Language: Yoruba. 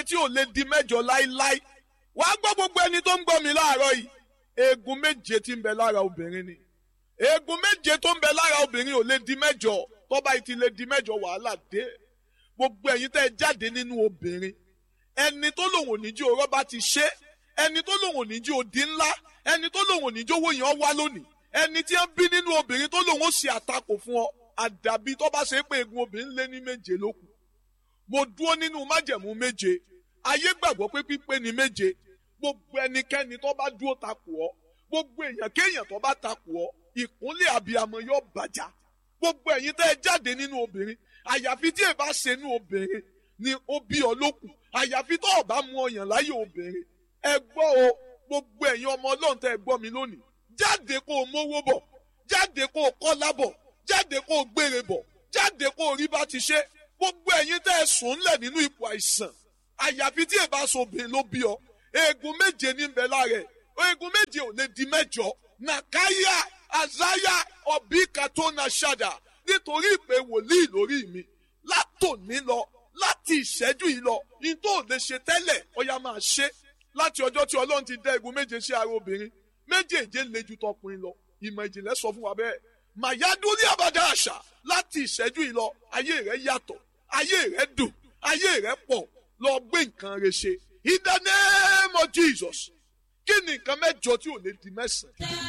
tí ò lè di mẹ́jọ láíláí wàá gbọ́ gbogbo ẹni tó ń gbọ́ mi láàárọ̀ yìí eegun méje tí ń bẹ lára obìnrin ni eegun méje tó ń bẹ lára obìnrin ò lè di mẹ́jọ tọ́ba yìí ti lè di mẹ́jọ wàhálà dé gbogbo ẹ̀yin tẹ́ ẹ jáde nínú obìnrin ẹni tó lòun ò ní jí orọ́ bá ti ṣe ẹni tó lòun ò ní jí odi ńlá ẹni tó lòun ò ní jí owó yẹn wá lónìí ẹni tí ń bí nínú obìnrin tó lòun ó ṣe àtakò fún ọ àdàbí tó bá ṣe pé eegun obìnrin lé ní méje lókun mo dúró nínú májẹ̀mú méje ayé gbàgbọ́ pé pípé ni méje gbogbo ẹnikẹ́ni tó bá dúró takò ọ́ gbogbo èèyàn kéèyàn tó bá takò ọ́ ìkúnlẹ̀ àbíyamọ yóò bàjá gbogbo ẹ̀yin tẹ́ ẹ jáde nínú obìnrin àyàfi tí ẹ bá ṣe nínú obìnrin ni ó bí ọ lókun àyàfi tó o bá mú ọyàn láyé obìnrin ẹ gbọ́ o gbogbo ẹ̀yin ọmọ ọlọ́run tẹ́ ẹ gbọ́ mi lónìí jáde kó o mówó bọ̀ jáde kó o kọ́lá bọ̀ jáde kó o gbére bọ̀ jáde kó o rí bá ti ṣe gbogbo ẹ̀yin tẹ́ ẹ sùn ńlẹ̀ nínú ipò àìsàn àyàfi tí ẹ bá so obìnrin ló bí ọ eegun méje ní bẹ lára ẹ eegun méje ò lè di mẹ́jọ nàkáyà àzáyà ọbí katona ṣàdà nítorí ìpè wòlíì lórí mi látòní lọ láti ìṣẹ́jú yìí lọ ní tó lè ṣe tẹ́lẹ̀ ọya máa ṣe láti ọjọ́ tí ọlọ́run ti dá eegun méje sí ara obìnrin méjèèje le ju tọkùnrin lọ ìmọ̀ ìjìnlẹ̀ sọ fún wa bẹ́ẹ̀ màyádúrí àbádá àṣà láti ìṣẹ́jú yìí lọ ayé rẹ̀ yàtọ̀ ayé rẹ̀ dùn ayé rẹ̀ pọ̀ lọ gbé nǹkan rẹ̀ ṣe in the name of Jesus kí ni nǹkan mẹ́jọ tí ò lè di mẹ́sàn-án.